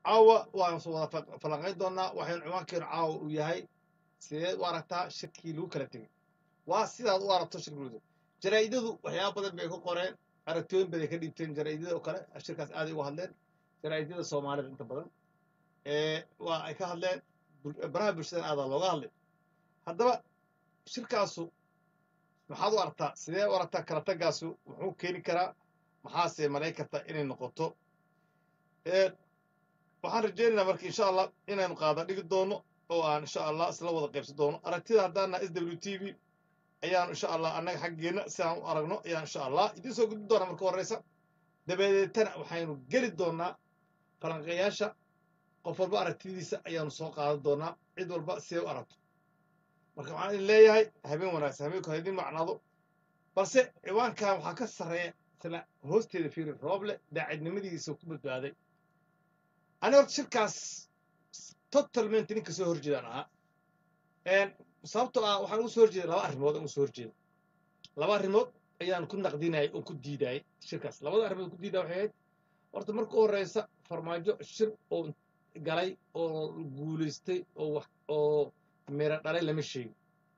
caawa waan soo wada fa- falanqayn doonaa waxaynu ciwaankeenu caawa uu yahay sideed u aragtaa shirkii lagu kala tegey waa sidaad u aragto shirki lagu tegey jaraa'idadu waxyaaba badan bay ka qoreen aragtooyin baday ka dhiibteen jaraa'idada oo kale shirkaas aaday uga hadleen jaraa'idada soomaalida inta badan ee waa ay ka hadleen bul- baraha bulshadana aadaa looga hadlay haddaba shirkaasu maxaad u aragtaa sidee u aragtaa kala tagaasu muxuu keeni karaa maxaase malayn kartaa inay noqoto Ee, waxaan rajaynaynaa marka insha allah inaynu qaada dhigi doono oo aan insha allah isla wada qaybsan doono aragtida haddaana s w t v ayaanu insha allah annaga xaggeena si aan u aragno ayaan insha allah idiin soo gudbin doonaa marka horeysa dabadeetana waxaynu geli doonaa falanqeeyaasha qof walba aragtidiisa ayaanu soo qaadan doonaa cid walba see u aragto marka waxaan idin leeyahay habeen wanaagsan habeenku ha idin macnaado balse ciwaankan waxaa ka sarreeya isla hoosteeda fiiri rooble daacidnimadiisa ku badbaaday ani horta shirkaas totalmente ninka soo horjeedaan ahaa Een, sababtoo ah waxaan ugu soo horjeeday laba arrimood aan ugu soo horjeeday laba arrimood ayaan ku naqdinayay oo ku diidayay shirkaas labada arrimood ku diidaya waxay ahayd horta marka u horeysa farmaajo shir oo galay oo guulaystay oo wax oo miro dhalay lama sheegin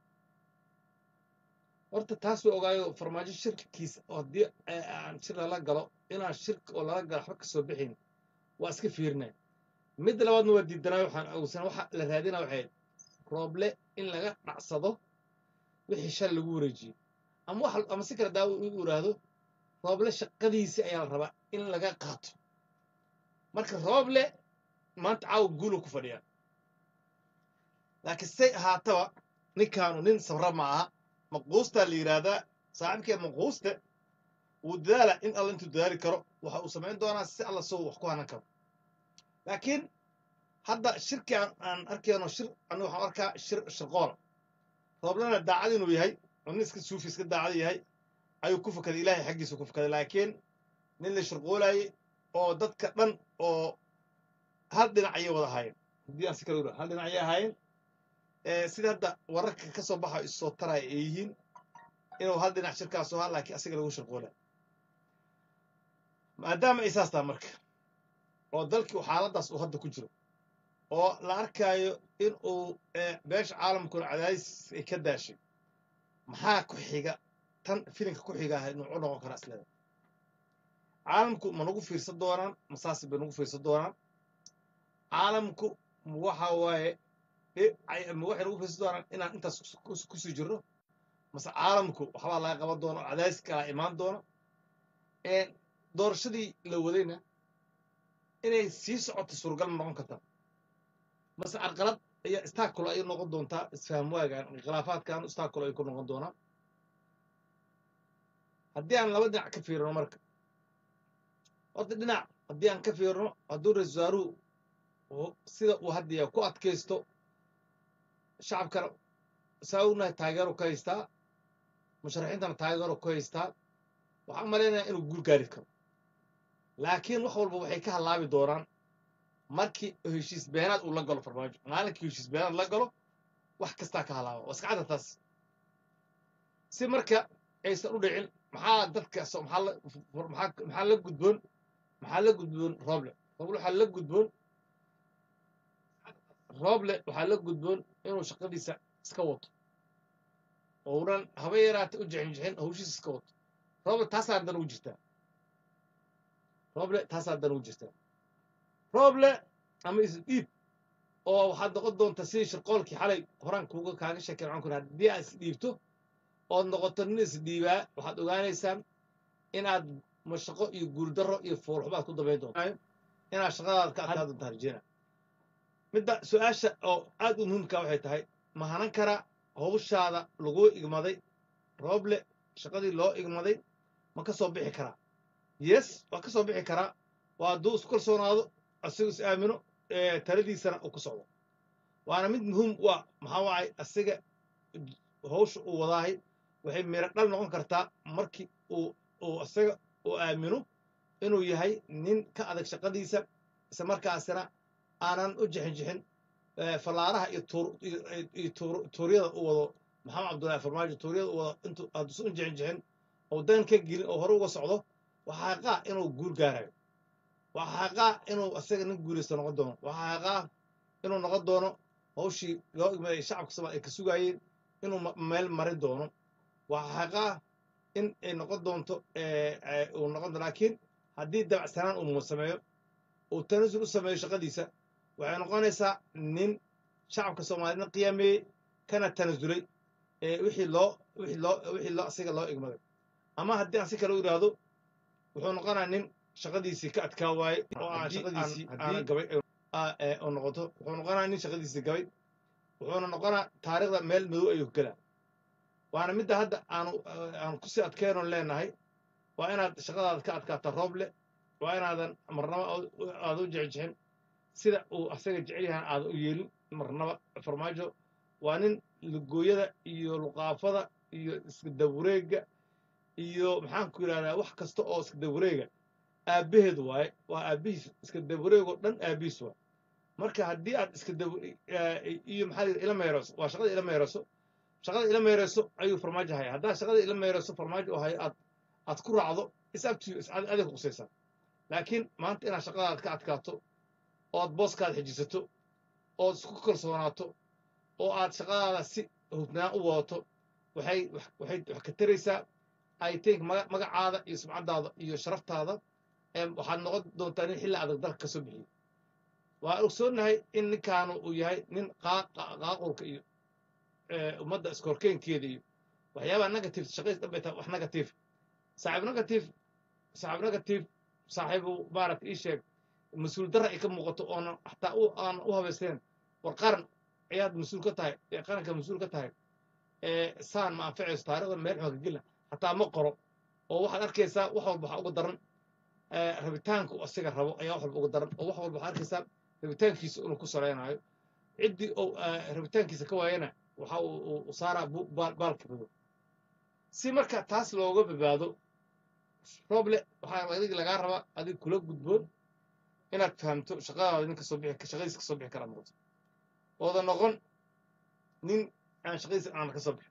horta taas way ogaayo farmaajo shirkiisa oo haddii ay- aan shir lala galo inaan shirka oo lala galo waxba kasoo bixin waa iska fiirinay midda labaadna waa diidanaayo waxaan ogsan waxa la raadinaa waxay ahayd rooble in laga dhacsado wixii shal lagu wareejiyey ama wax ama si kale daawo u iraahdo rooble shaqadiisii ayaa la rabaa in laga qaato marka rooble maanta caawa guulu ku fadhiyaa laakiin say ahaataba ninkaanu nin sabra ma aha maquustaa la yidhaahdaa saaxiibkee maquuste wuu dadaala in alla intuu dadaali karo waxa uu samayn doonaa si alla soo wax ku hanan karo laakiin hadda shirkii aan, aan arkayno shir aniga waxaan u arkaa shir shirqoola rooblena daacad inuu yahay oo nin iska suufi iska daacad yahay ayuu ku fukaday ilaahay xaggiisa ku fukaday laakiin nin la shirqoolayay oo dadka dhan oo hal dhinac ayay wada ahaayeen haddii aan si kale u hal dhinac ayay ahaayeen ee sida hadda wararka ka soo baxa isoo taraya ay yihiin inuu hal dhinac shirkaas ahaa laakiin asiga lagu shirqoolay maadaama ay saas tahay marka oo dalkii xaaladaas uu hadda ku jiro oo la arkaayo in uu ee, beesha caalamkuna cadaadis ay ka daashay maxaa ku xiga tan filinka ku xiga ah inuu u noqon karaa isleeda caalamku ma nagu fiirsan doonaan masaasi bay nagu fiirsan doonaan caalamku ma waxa waaye e- ay- ma waxay nagu fiirsan doonaan inaan intaas kus- kus- kusii jirno mase caalamku waxbaa laga qaban doono cadaadis kalaa imaan doono Ee, doorashadii la wadayna inay sii socoto suuragal ma noqon kartaa mase carqalad ayaa istaakula ay noqon doontaa isfaham waagaan khilaafaadkan istaakula ay ku noqon doonaan haddii aan laba dhinac ka fiirino marka horta dhinac haddii aan ka fiirino hadduu ra-iisul wasaaruhu uu- sida uu hadda yahay ku adkaysto shacabkana saa ognahay taageero ku haystaa musharaxiintana taageero ku haystaa waxaan malaynayaa inuu guul gaari karo laakiin wax walba waxay ka halaabi doonaan markii heshiis beenaad uu la galo farmaajo maalinkii heshiis beenaad la galo wax kastaa ka halaaba waa iska cadda taas si marka aysan u dhicin maxaa dadka so- maxaa la maxaa maxaa la gudboon maxaa la gudboon rooble rooble waxaa la gudboon rooble waxaa la gudboon inuu shaqadiisa iska wato ounan haba yaraata u jixinjixin hawshiisa iska wato rooble taasaa dan ugu jirtaa rooble taasaa dan ugu jirtaa rooble ama isdhiib oo waxaad noqon doontaa sidii shirqoolkii xalay horaan kuuga kaaga sheekeen waxaan ku idhaha haddii aad isdhiibto ood noqoto nin isdhiibaa waxaad ogaanaysaan inaad mashaqo iyo guuldarro iyo foolxumaad ku dambayn doonto inaad shaqadaada ka adkaa doontaa rajeyna midda su-aasha oo aad u muhiimka waxay tahay ma hanan kara hawshaada laguu igmaday rooble shaqadii loo igmaday ma ka soo bixi karaa yes waa ka soo bixi karaa waa hadduu isku kalsoonaado asigu is aamino ee taladiisana uu ku socdo waana mid muhiim u ah maxaa waay asiga hawsha uu wadaahay waxay miro dhal noqon kartaa markii uu uu isaga uu aamino inuu yahay nin ka adag shaqadiisa isla markaasina aanan u jixinjixin ee, fallaaraha iyo tuur iyo iyo tuur- tuuryada u wado maxamed cabdullaahi farmaajo tuuryada u wado intuu hadduusan u jixinjixin oo dan ka gelin oo hore uga socdo waxaa qaa inuu guul gaarayo waxaa xaqaa inuu asaga nin guulaysto noqon doono waxaa xaqaa inuu noqon doono hawshii loo igmaday shacabka soomaaliya ay ka sugaayeen inuu ma- meel marin doono waxaa xaqaa in ay noqon doonto eh, eh, uu noqon doono laakiin haddii dabacsanaan uu sameeyo uu tanasul u sameeyo shaqadiisa waxay noqonaysaa nin shacabka soomaaliyedna qiyaameeyey kana tanasulay ee wixii loo wixii loo wixii loo asiga loo igmaday ama haddii aan si kale u yidhaahdo wuxuu noqonayaa nin shaqadiisii ka adkaa waaye oo aan Haddii- shaqadiisii aan- aana haddii- gabay ah, ee, oo noqoto wuxuu noqonayaa nin shaqadiisii gabay wuxuuna noqonaa taariikhda meel madow ayuu gelaa waana midda hadda aanu aan kusii adkeynon leenahay waa inaad shaqadaada ka adkaata roob leh waa inaadan marnaba aada u jecjexin sida uu asaga jecel yahan aada u yeelin marnaba farmaajo waa nin lugooyada iyo luqaafada iyo iska dawareega iyo maxaan ku yidhahdaa wax kasta oo iska dawareega aabbaheed waaye waa aabbihiis iska dawareegoo dhan aabbihiis waa marka haddii aad iska daw iyo maxaa la yidhi ila meereyso waa shaqada ila meereyso shaqada ila meereyso ayuu farmaajo haya haddaa shaqada ila meereyso farmaajo oo hayo aad aad ku raacdo is up to you is ad- adig qusaysaa laakiin maanta inaad shaqadaad ka adkaato oo aad booskaada xijisato oo isku kalsoonaato oo aad shaqadaada si hufnaan u wadato waxay wax- waxay wax ka taraysaa i think maga- magacaada iyo sumcadaada iyo sharaftaada em, waxaad noqon doontaa nin xilli adag dalka ka soo bixiyey waa ogsoonahay in ninkaanu uu yahay nin qaa- qaa- qaaqulka iyo eh, ummadda iskorkeenkeeda iyo waxyaabaha negative shaqadiis dhan bay tahay wax negative saaxiib negative saaxiib negative saaxiibu maaragta ii sheeg mas-uul darra ay ka muuqato oonan xataa u aan u habaysteen war qaran ayaad mas-uul ka tahay ee qaranka mas-uul ka tahay ee saan ma anficayso taarikhda meel xooga gelna xataa ma qoro oo waxaad arkaysaa wax walba waxaa uga daran ee, rabitaanka uu asiga rabo ayaa wax walba uga daran oo wax walba waxaad arkaysaa rabitaankiisa inuu ku saleynayo ciddii uu ee, rabitaankiisa ka waayana waxa uu uu- uu saaraa bu- baal- baalka madow si marka taas looga badbaado roble waxaa adig lagaa rabaa adig kula gudboon inaad fahamto shaqadaada nin kasoo bixi shaqadiisa kasoo bixi kara noqoto ooda noqon nin aan shaqadiisa aan kasoo bixin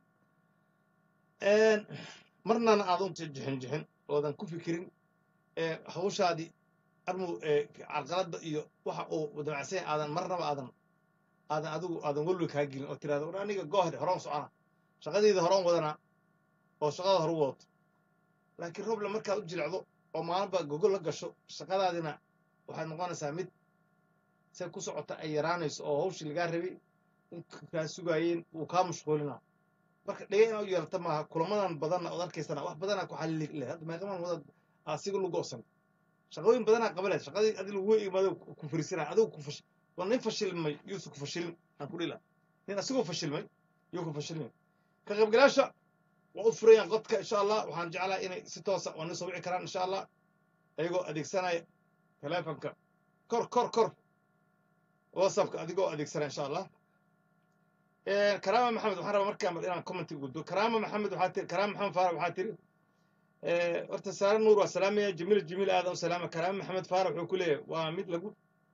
marnana aadan jixin jixin oodan ku fikirin ee, hawshaadii armu ee, carqaladda iyo waxa uu damacsan yahay aadan marnaba aadan aadan adigu aadan welwel kaa gelin oo tirahdo war aniga goohde horaan socona shaqadayda horaan wadanaa oo shaqada hor u wadato laakiin roble markaad u jilicdo oo maalinba gogol la gasho shaqadaadina waxaad noqonaysaa mid se ku socota ay yaraanayso oo hawshii lagaa rabay in kaa sugaayeen wuu kaa mashquulinaa marka dhega inaad u yeelata maaha kulamadan badanna ood arkaysana wax badanaa ku xalili leh hadda meeqaman wadaad asiga lagu goosan shaqooyin badanaa qabaleed shaqadii adi lagu imaado ku fariisanaa adigu ku fash waa nin fashilmay yuusu ku fashilin aan ku dhila nin asigoo fashilmay yuu ku fashilmay ka qaybgalaasha waa u furayaan qodka insha allah waxaan jeclaa inay si toosa waa nin soo wici karaan insha allah ayagoo adeegsanaya telefonka kor kor kor whatsappka adigoo adeegsanaya insha allah karaama maxamed waxaan rabaa markaan inaan commenti gudbo karaama maxamed waxaa tiri karaama maxamed faarax waxaa tiri horta saare nuur waa salaamaya jamiil jamiil aadan u salaama karaama maxamed faarax wuxuu ku leeyahay waa mid lagu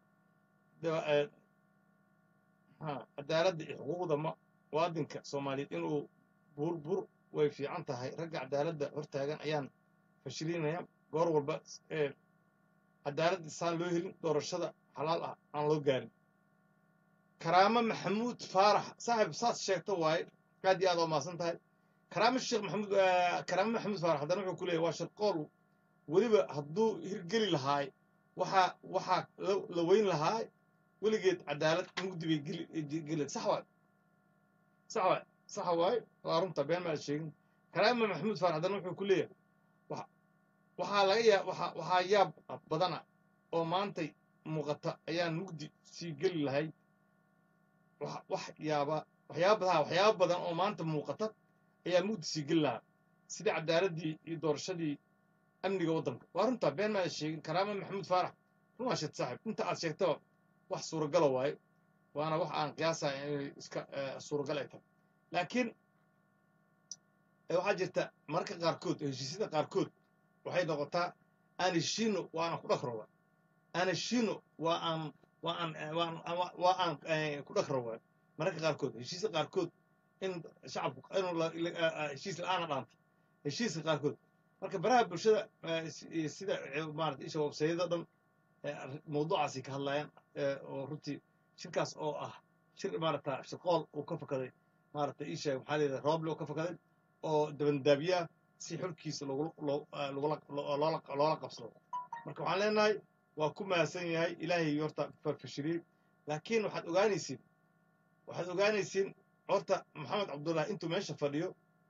ha cadaaladda iyo xuquuqda ma muwaadinka soomaaliyeed inuu buur buur way fiican tahay ragga cadaaladda hortaagan ayaan fashilinaya goor walba cadaaladda saan loo helin doorashada xalaal ah aan loo gaarin karaamo maxamuud faarax saaxib saas sheegta waaye aad iyo aad waa maasan tahay karaamo sheekh maxamuud karaamo maxamuud faarax haddana wuxuu ku leeyahy waa shirqool weliba hadduu hirgeli lahaay waxaa waxaa la weyn lahaay weligeed cadaalad mugdi bay geli sax waay sax waay sax waay waa runta been maad sheegin karaamo maxamuud faarax haddana wuxuu ku leeyahay waxaa laga yaa waxaa waxaa yaab badana oo maantay muuqata ayaan mugdi sii geli lahayd wax yaaba waxyaaba badan waxyaaba badan oo maanta muuqata ayaa mugdi sii geli lahaa sidii cadaaladii iyo doorashadii amniga waddanka waa runtaa been maada sheegin karaama maxamuud faarax run waa sheed saaxib inta aad sheegtaba wax suuragala waaye waana wax aan qiyaasaya inay iska suuragal ay tahay laakiin waxaa jirta marka qaarkood heshiisyada qaarkood waxay noqotaa aan heshiino waa aan ku dhagrooba aan heshiino waa aan waa aan waa aan ku dhagrooba mararka qaarkood heshiisya qaarkood in shacabku inuu heshiis la-aana dhaanta heshiiska qaarkood marka baraha bulshada sida maarata isha websayada dhan ee arri- mawduucaasi ka hadlayaan ee, oo runtii shirkaas oo ah shir maarata shirqool uu ka fakaday maarata ii sheeg maxaa layidhaha rooble uu ka fakaday oo dabandaabiyaa si xulkiisa loogu- loo- ah, lagula- loo- loola loola qabsado marka waxaan leenahay waa ku mahadsan yahay ilaahay horta fashiliyey laakiin waxaad ogaanaysiin waxaad ogaanaysiin horta maxamed cabdullahi intuu meesha fadhiyo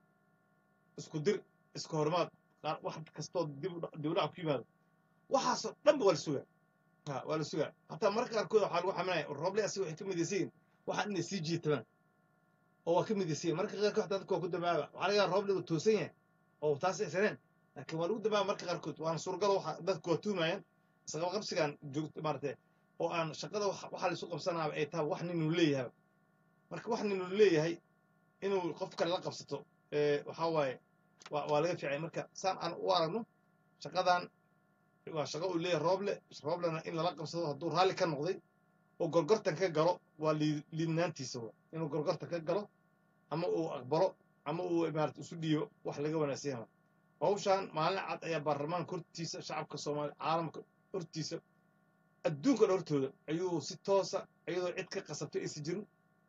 isku dir isku hormaad qaar- wax kastoo dib u dha- dib u dhac ku yimaado waxaasoo dhanba waa la sugaa ha waa la sugaa hataa mararka qaarkood waxaa lagu xaminaya rooble asiga waxay ka midaysan yihiin waxaa inay sii jiitamaan oo waa ka midaysan yihin marka qaarkood xataa dadka waa ku dabaaba waxaa laga yaaba rooble uu toosan yahay oo taas aysaneen laakiin waa lagu dabaaba marka qaarkood waana suuragalo waxa dadku waa tuumayaan isqaba qabsigaan joogto maarate oo aan shaqada wax- waxaa la isu qabsanaaba ay tahay wax ninuu leeyahay marka wax ninuu leeyahay inuu qof kale la qabsato ee, waxaa waaye waa waa laga fiicay marka saan aan u aragno shaqadan waa shaqo uu leeyahay rooble rooblena in lala qabsado hadduu raalli ka noqday oo gorgortan ka galo waa lii- liidnaantiisa wa inuu gorgortan ka galo ama uu aqbalo ama uu maarata isu dhiibo wax laga wanaagsan yahay hawshan maalin cad ayaa baarlamaanka hortiisa shacabka soomaaliya caalamka hortiisa adduunka dhan hortooda ayuu si toosa iyadoo cid ka qasabtay aysan jirin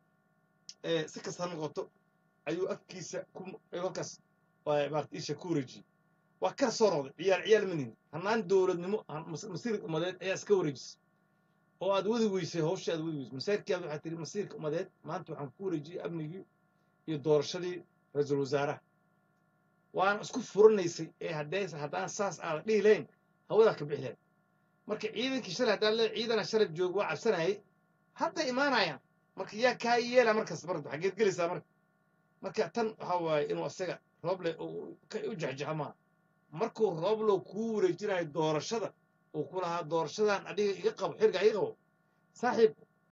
ee, si kasta ha noqoto ayuu afkiisa ku ayuu halkaas waa maarata isha ku wareejiyey waa kala soo noqday ciyaal ciyaal manihin hannaan dowladnimo han- mas- masiirka ummadeed ayaa iska wareejisay oo aad wadi weysay hawsha aad wadi weysay masairkeeda waxaa tiri masiirka ummadeed maanta waxaan ku wareejiyey amnigii iyo doorashadii ra-iisul wasaaraha waana isku furanaysay ee haddee haddaan saas aada dhihi lahayn hawadaa ka bixi lahayd marka ciidankii shalay haddaan le ciidana shalay joog waa cabsanayay hadda imaanayaan marka yaa kaa yeela markas marka xageed gelaysaa marka marka tan waxaa waaye inuu asaga rooble uu ka u jexjexa maaha markuu rooblow kuu wareejinayo doorashada uu ku lahaa doorashadan adiga iga qabo xirga iga qabo saaxiib